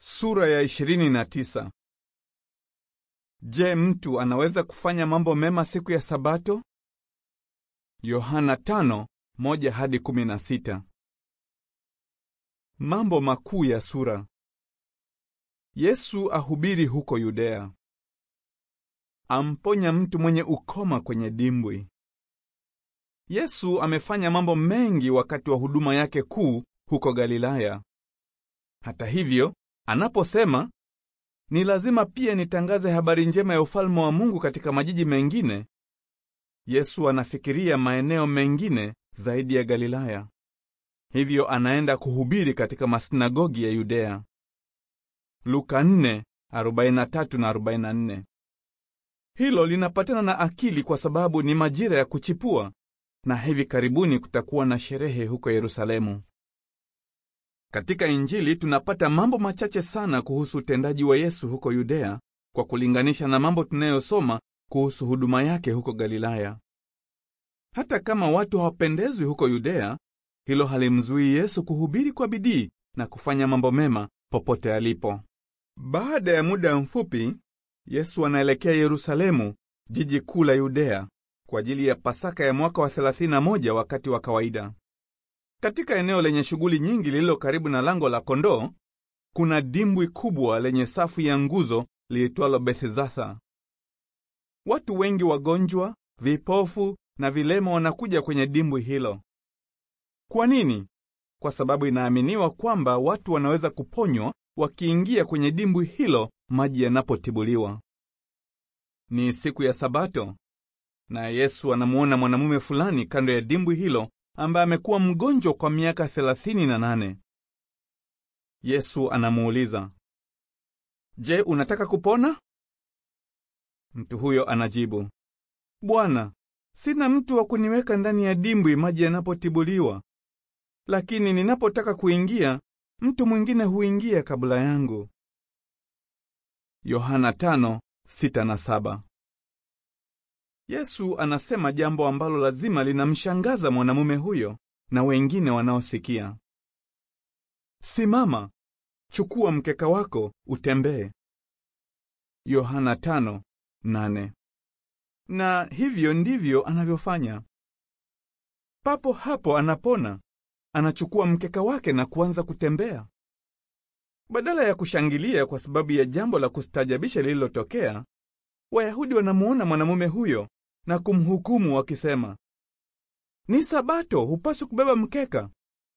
Sura ya 29. Je, mtu anaweza kufanya mambo mema siku ya Sabato? Yohana 5:1 hadi 16. Mambo makuu ya sura. Yesu ahubiri huko Yudea. Amponya mtu mwenye ukoma kwenye dimbwi. Yesu amefanya mambo mengi wakati wa huduma yake kuu huko Galilaya. Hata hivyo, anaposema ni lazima pia nitangaze habari njema ya ufalme wa Mungu katika majiji mengine, Yesu anafikiria maeneo mengine zaidi ya Galilaya. Hivyo anaenda kuhubiri katika masinagogi ya Yudea. Luka 4:43 na 44. Hilo linapatana na akili kwa sababu ni majira ya kuchipua na hivi karibuni kutakuwa na sherehe huko Yerusalemu. Katika Injili tunapata mambo machache sana kuhusu utendaji wa Yesu huko Yudea kwa kulinganisha na mambo tunayosoma kuhusu huduma yake huko Galilaya. Hata kama watu hawapendezwi huko Yudea, hilo halimzuii Yesu kuhubiri kwa bidii na kufanya mambo mema popote alipo. Baada ya muda mfupi, Yesu anaelekea Yerusalemu, jiji kuu la Yudea, kwa ajili ya Pasaka ya mwaka wa 31 wakati wa kawaida. Katika eneo lenye shughuli nyingi lililo karibu na lango la kondoo, kuna dimbwi kubwa lenye safu ya nguzo liitwalo Bethzatha. Watu wengi wagonjwa, vipofu na vilema wanakuja kwenye dimbwi hilo. Kwa nini? Kwa sababu inaaminiwa kwamba watu wanaweza kuponywa wakiingia kwenye dimbwi hilo maji yanapotibuliwa. Ni siku ya Sabato, na Yesu anamuona mwanamume fulani kando ya dimbwi hilo ambaye amekuwa mgonjwa kwa miaka thelathini na nane. Yesu anamuuliza, Je, unataka kupona? Mtu huyo anajibu, Bwana, sina mtu wa kuniweka ndani ya dimbwi maji yanapotibuliwa, lakini ninapotaka kuingia, mtu mwingine huingia kabla yangu. Yohana 5:6 na 7. Yesu anasema jambo ambalo lazima linamshangaza mwanamume huyo na wengine wanaosikia. Simama, chukua mkeka wako utembee. Yohana 5:8. Na hivyo ndivyo anavyofanya. Papo hapo anapona, anachukua mkeka wake na kuanza kutembea. Badala ya kushangilia kwa sababu ya jambo la kustaajabisha lililotokea, Wayahudi wanamuona mwanamume huyo na kumhukumu wakisema, ni Sabato, hupaswi kubeba mkeka.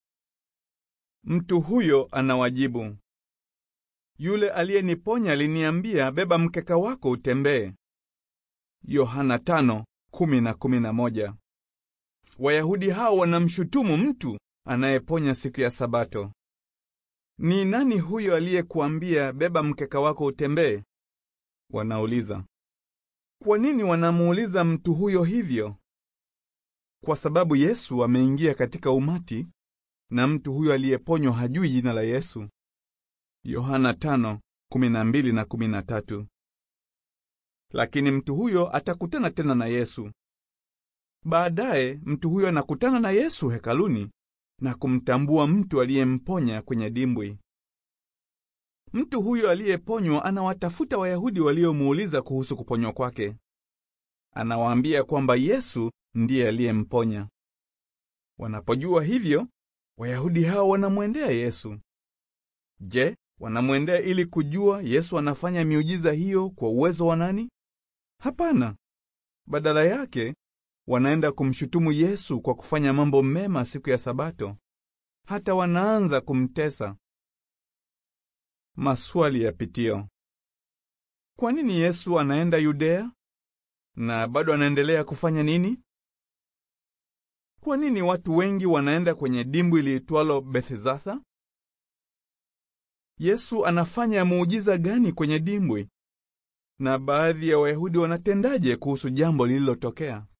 Mtu huyo anawajibu, yule aliyeniponya aliniambia, beba mkeka wako utembee. Yohana 5:10 na 11. Wayahudi hao wanamshutumu mtu anayeponya siku ya Sabato. Ni nani huyo aliyekuambia beba mkeka wako utembee? Wanauliza. Kwa nini wanamuuliza mtu huyo hivyo? Kwa sababu Yesu ameingia katika umati na mtu huyo aliyeponywa hajui jina la Yesu. Yohana 5:12 na 13. Lakini mtu huyo atakutana tena na Yesu. Baadaye mtu huyo anakutana na Yesu hekaluni na kumtambua mtu aliyemponya kwenye dimbwi. Mtu huyo aliyeponywa anawatafuta Wayahudi waliomuuliza kuhusu kuponywa kwake. Anawaambia kwamba Yesu ndiye aliyemponya. Wanapojua hivyo, Wayahudi hao wanamwendea Yesu. Je, wanamwendea ili kujua Yesu anafanya miujiza hiyo kwa uwezo wa nani? Hapana. Badala yake, wanaenda kumshutumu Yesu kwa kufanya mambo mema siku ya Sabato. Hata wanaanza kumtesa. Maswali ya pitio. Kwa nini Yesu anaenda Yudea? Na bado anaendelea kufanya nini? Kwa nini watu wengi wanaenda kwenye dimbwi liitwalo Bethzatha? Yesu anafanya muujiza gani kwenye dimbwi? Na baadhi ya Wayahudi wanatendaje kuhusu jambo lililotokea?